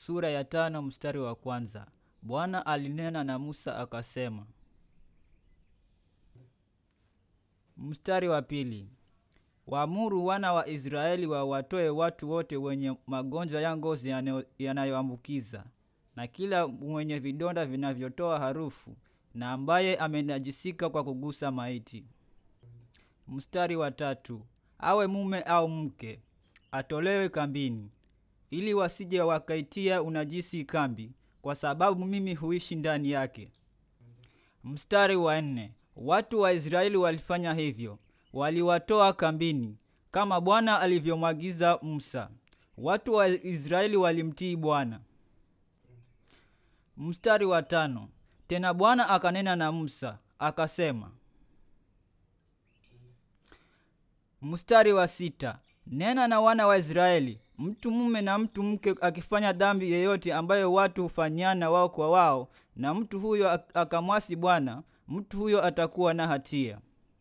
sura ya tano mstari wa kwanza. Bwana alinena na Musa akasema. Mstari wa pili. Waamuru wana wa Israeli wawatoe watu wote wenye magonjwa ya ngozi yanayoambukiza na kila mwenye vidonda vinavyotoa harufu na ambaye amenajisika kwa kugusa maiti. Mstari wa tatu. Awe mume au mke, atolewe kambini, ili wasije wakaitia unajisi kambi, kwa sababu mimi huishi ndani yake. Mstari wa nne. Watu wa Israeli walifanya hivyo, waliwatoa kambini kama Bwana alivyomwagiza Musa. Watu wa Israeli walimtii Bwana. Mstari wa tano. Tena Bwana akanena na Musa akasema. Mstari wa sita. Nena na wana wa Israeli, mtu mume na mtu mke akifanya dhambi yeyote ambayo watu hufanyana wao kwa wao, na mtu huyo akamwasi Bwana, mtu huyo atakuwa na hatia.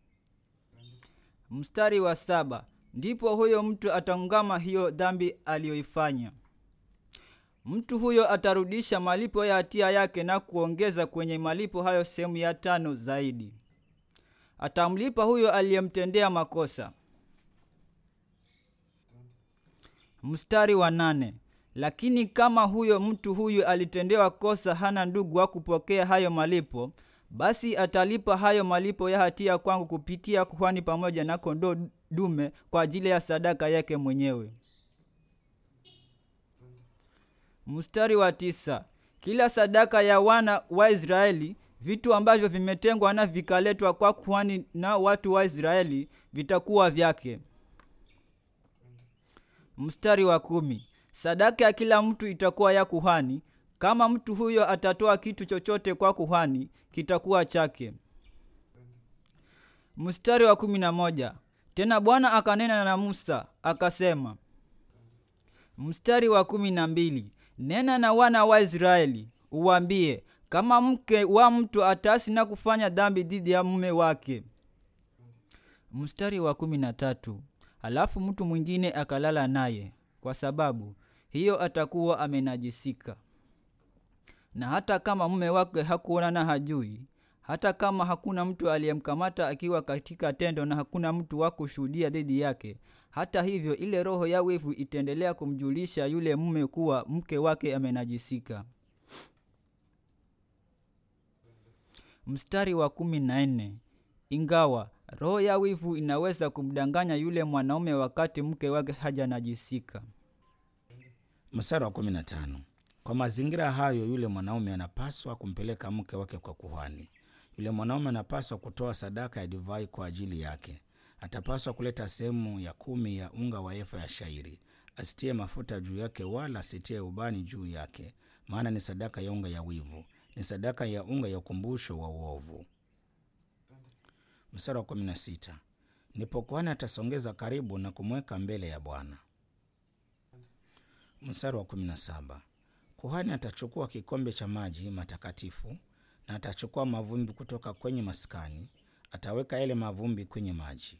Mstari wa saba. Ndipo huyo mtu ataungama hiyo dhambi aliyoifanya. Mtu huyo atarudisha malipo ya hatia yake na kuongeza kwenye malipo hayo sehemu ya tano zaidi. Atamlipa huyo aliyemtendea makosa. Mstari wa nane. Lakini kama huyo mtu huyu alitendewa kosa, hana ndugu wa kupokea hayo malipo, basi atalipa hayo malipo ya hatia kwangu kupitia kuhani pamoja na kondoo dume kwa ajili ya sadaka yake mwenyewe. Mstari wa tisa. Kila sadaka ya wana wa Israeli, vitu ambavyo vimetengwa na vikaletwa kwa kuhani na watu wa Israeli, vitakuwa vyake. Mstari wa kumi. Sadaka ya kila mtu itakuwa ya kuhani. Kama mtu huyo atatoa kitu chochote kwa kuhani, kitakuwa chake. Mstari wa kumi na moja. Tena Bwana akanena na Musa akasema. Mstari wa kumi na mbili. Nena na wana wa Israeli uwambie, kama mke wa mtu atasi na kufanya dhambi dhidi ya mume wake. Mstari wa kumi na tatu. Halafu mtu mwingine akalala naye, kwa sababu hiyo atakuwa amenajisika. Na hata kama mume wake hakuona na hajui, hata kama hakuna mtu aliyemkamata akiwa katika tendo na hakuna mtu wa kushuhudia dhidi yake, hata hivyo ile roho ya wivu itaendelea kumjulisha yule mume kuwa mke wake amenajisika. Mstari wa kumi na nne. Ingawa roho ya wivu inaweza kumdanganya yule mwanaume wakati mke wake hajanajisika. Mstari wa kumi na tano. Kwa mazingira hayo, yule mwanaume anapaswa kumpeleka mke wake kwa kuhani. Yule mwanaume anapaswa kutoa sadaka ya divai kwa ajili yake. Atapaswa kuleta sehemu ya kumi ya unga wa efa ya shairi. Asitie mafuta juu yake, wala asitie ubani juu yake, maana ni sadaka ya unga ya wivu, ni sadaka ya unga ya ukumbusho wa uovu. Mstari wa kumi na sita. Ndipo kuhani atasongeza karibu na kumweka mbele ya Bwana. Mstari wa kumi na saba. Kuhani atachukua kikombe cha maji matakatifu na atachukua mavumbi kutoka kwenye maskani, ataweka yale mavumbi kwenye maji.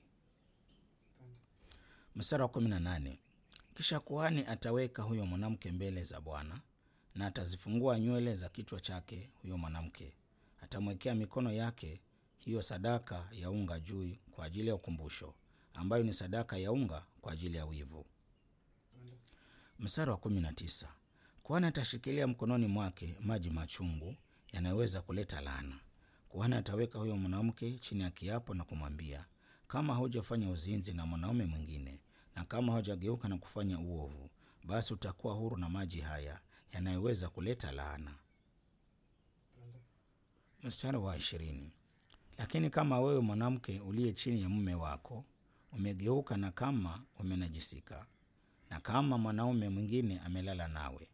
Mstari wa kumi na nane. Kisha kuhani ataweka huyo mwanamke mbele za Bwana na atazifungua nywele za kichwa chake. Huyo mwanamke atamwekea mikono yake hiyo sadaka ya unga juu kwa ajili ya ukumbusho, ambayo ni sadaka ya unga kwa ajili ya wivu. Mstari wa kumi na tisa. Kuhani atashikilia mkononi mwake maji machungu yanayoweza kuleta laana. Kuhani ataweka huyo mwanamke chini ya kiapo na kumwambia, kama hujafanya uzinzi na mwanaume mwingine na kama hujageuka na kufanya uovu, basi utakuwa huru na maji haya yanayoweza kuleta laana. Mstari wa ishirini. Lakini kama wewe mwanamke uliye chini ya mume wako umegeuka na kama umenajisika, na kama mwanaume mwingine amelala nawe.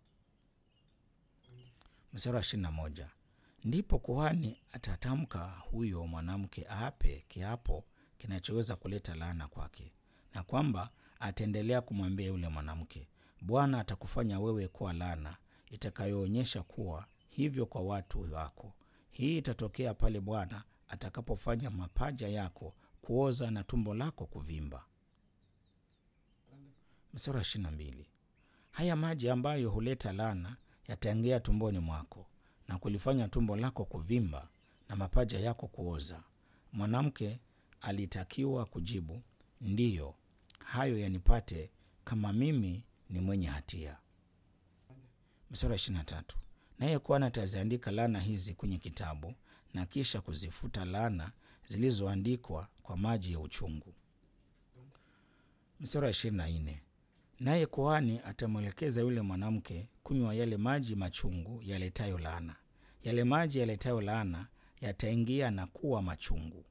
Mstari wa ishirini na moja. Ndipo kuhani atatamka huyo mwanamke aape kiapo kinachoweza kuleta laana kwake, na kwamba ataendelea kumwambia yule mwanamke, Bwana atakufanya wewe kuwa laana itakayoonyesha kuwa hivyo kwa watu wako. Hii itatokea pale Bwana atakapofanya mapaja yako kuoza na tumbo lako kuvimba. Mstari wa ishirini na mbili. haya maji ambayo huleta laana yataingia tumboni mwako na kulifanya tumbo lako kuvimba na mapaja yako kuoza. Mwanamke alitakiwa kujibu, ndiyo, hayo yanipate kama mimi ni mwenye hatia. Mstari wa ishirini na tatu. Naye kuhani ataziandika laana hizi kwenye kitabu na kisha kuzifuta laana zilizoandikwa kwa maji ya uchungu. Mstari wa ishirini na nne. Naye kuhani atamwelekeza yule mwanamke kunywa yale maji machungu yaletayo laana. Yale maji yaletayo laana yataingia na kuwa machungu.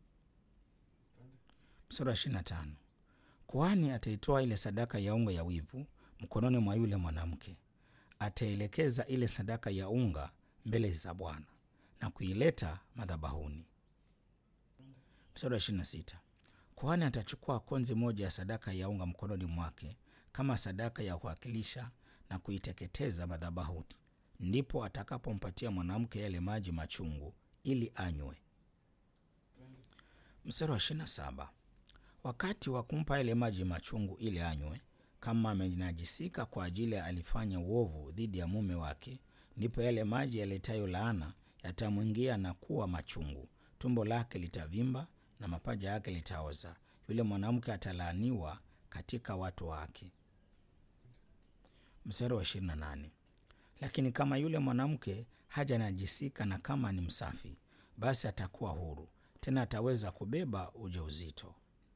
Mstari wa ishirini na tano. Kuhani ataitoa ile sadaka ya unga ya wivu mkononi mwa yule mwanamke, ataelekeza ile sadaka ya unga mbele za Bwana na kuileta madhabahuni. Mstari wa ishirini na sita. Kuhani atachukua konzi moja ya sadaka ya unga mkononi mwake kama sadaka ya kuwakilisha na kuiteketeza madhabahuni, ndipo atakapompatia mwanamke yale maji machungu ili anywe. Mstari wa ishirini na saba. Wakati wa kumpa yale maji machungu ili anywe, kama amenajisika kwa ajili ya alifanya uovu dhidi ya mume wake, ndipo yale maji yaletayo laana yatamwingia na kuwa machungu, tumbo lake litavimba na mapaja yake litaoza. Yule mwanamke atalaaniwa katika watu wake. Mstari wa 28. Lakini kama yule mwanamke hajanajisika na kama ni msafi, basi atakuwa huru, tena ataweza kubeba ujauzito.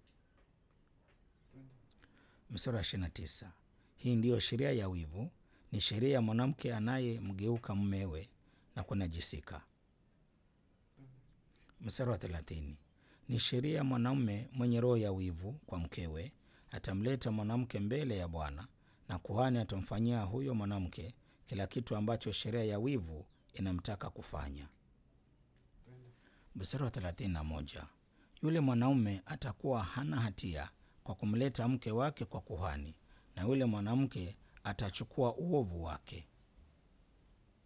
Mstari wa 29. Hii ndiyo sheria ya wivu, ni sheria ya mwanamke anayemgeuka mumewe na kunajisika. Mstari wa 30. Ni sheria ya mwanaume mwenye roho ya wivu kwa mkewe, atamleta mwanamke mbele ya Bwana na kuhani atamfanyia huyo mwanamke kila kitu ambacho sheria ya wivu inamtaka kufanya. Mstari wa 31. Yule mwanaume atakuwa hana hatia kwa kumleta mke wake kwa kuhani, na yule mwanamke atachukua uovu wake.